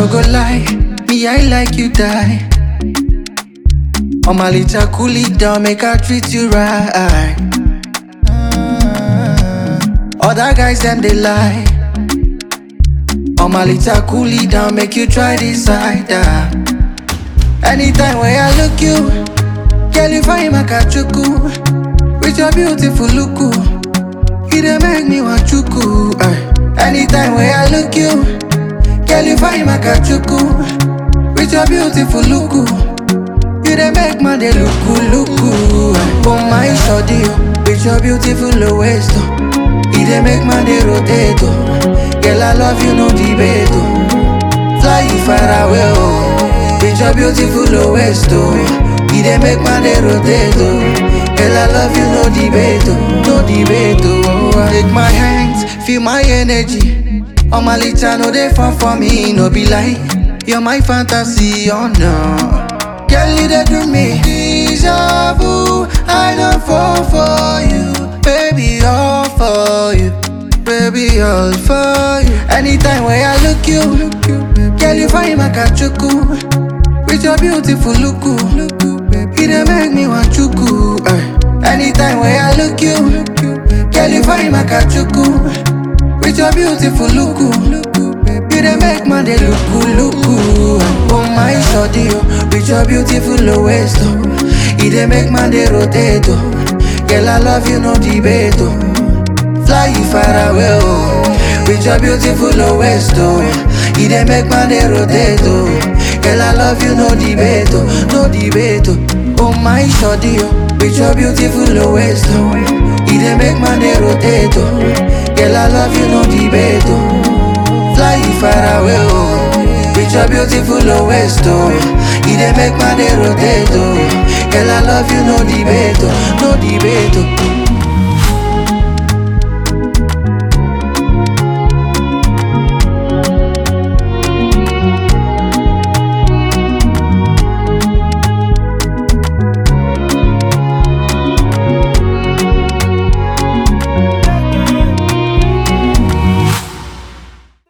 no go lie, me I like you die. On my little cool it down, make I treat you right. Other guys them they lie. On my little cool it down, make you try this side. ah. Anytime when I look you, girl you find my kachuku. With your beautiful look, you dey make me want chuku. ah. Anytime when I look you, girl you find my kachuku. With your beautiful look, you dey make man dey looku looku. ah. Oh my shawty, oh, with your beautiful waist, oh. you dey make man dey rotate. Oh. Girl I love you no debate. Oh. Fly you far away, oh. With your beautiful waist, oh. You dey make man dey rotate, oh. Girl, I love you, no debate, oh. No debate, oh. Take my hands, feel my energy. On my litter, no dey fun for me, no be lie. You're my fantasy, oh no. Girl, you dey do me deja vu. I don't fall for you, baby, all for you. Baby, all for you. Anytime when I look you, girl, you find my kachuku. With your beautiful look, you dey make me want chuku. eh. Anytime when I look you, girl, you find my kachuku. With your beautiful look, you dey make man dey looku looku. Oh my shawty, oh, with your beautiful waist, oh, you dey make man dey rotate, oh. Girl, I love you, no debate, oh. Fly you far away, oh With your beautiful waist, oh You dey make man dey rotate, oh Girl, I love you, no debate, oh No debate, oh Oh my shawty, oh With your beautiful waist, oh You dey make man dey rotate, oh Girl, I love you, no debate, oh Fly you far away, oh With your beautiful waist, oh You dey make man dey rotate, oh Girl, I love you, no debate, oh No debate, oh